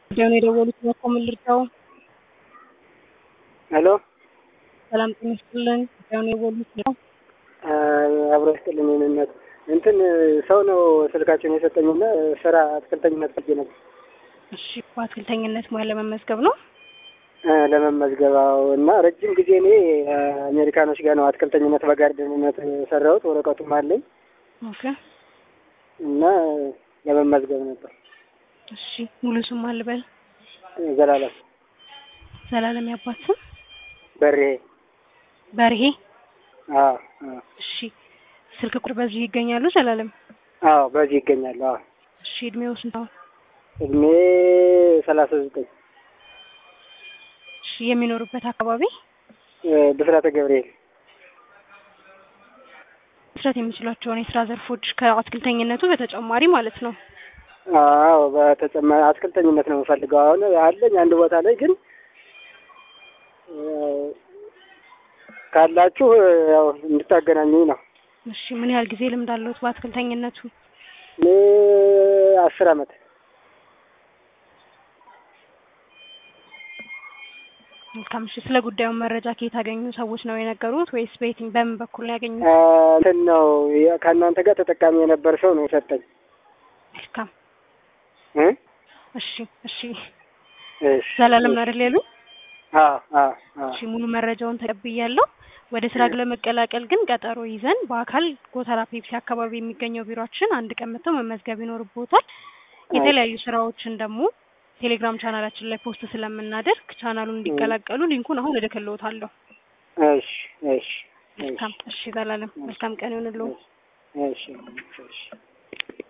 ጉዳዩን የደወሉት በኮምን ልርዳው? ሄሎ ሰላም ጤና ይስጥልን። ጉዳዩን የደወሉት ነው? አብሮ ይስጥልኝ። የእኔነት እንትን ሰው ነው ስልካቸውን የሰጠኝና ስራ አትክልተኝነት ፈልጌ ነበር እሺ፣ በአትክልተኝነት ሙያ ለመመዝገብ ነው። ለመመዝገባው እና ረጅም ጊዜ እኔ አሜሪካኖች ጋር ነው አትክልተኝነት በጋርደንነት የሰራሁት ወረቀቱም አለኝ ኦኬ። እና ለመመዝገብ ነበር። እሺ፣ ሙሉ ስም አልበል? ዘላለም ዘላለም ያባት ስም? በሬ በርሄ። አዎ አዎ እሺ፣ ስልክ ቁጥር በዚህ ይገኛሉ ዘላለም? አዎ በዚህ ይገኛሉ። አዎ እሺ፣ እድሜው ስንት ነው? እድሜ ሰላሳ ዘጠኝ እሺ፣ የሚኖሩበት አካባቢ? ብስራተ ገብርኤል መስራት የሚችሏቸውን የስራ ዘርፎች ከአትክልተኝነቱ በተጨማሪ ማለት ነው። አዎ በተጨማሪ አትክልተኝነት ነው የምፈልገው። አሁን አለኝ አንድ ቦታ ላይ ግን ካላችሁ ያው እንድታገናኙኝ ነው። እሺ፣ ምን ያህል ጊዜ ልምድ አለዎት በአትክልተኝነቱ? እኔ አስር አመት መልካም። እሺ፣ ስለ ጉዳዩ መረጃ ከየት ያገኙ ሰዎች ነው የነገሩት ወይስ በየትኝ በምን በኩል ነው ያገኙት? እንትን ነው ከእናንተ ጋር ተጠቃሚ የነበር ሰው ነው የሰጠኝ። መልካም። እ እሺ፣ እሺ። እሺ ዘላለም ነው አይደል ያሉኝ? አዎ አዎ አዎ እሺ፣ ሙሉ መረጃውን ተቀብያለሁ። ወደ ስራ ለመቀላቀል ግን ቀጠሮ ይዘን በአካል ጎተራ ፔፕሲ አካባቢ የሚገኘው ቢሮአችን አንድ ቀን መጥተው መመዝገብ ይኖርቦታል። የተለያዩ ስራዎችን ደግሞ ቴሌግራም ቻናላችን ላይ ፖስት ስለምናደርግ ቻናሉን እንዲቀላቀሉ ሊንኩን አሁን እልክልዎታለሁ። እሺ እሺ መልካም። እሺ ዘላለም መልካም ቀን ይሁንልዎ። እሺ እሺ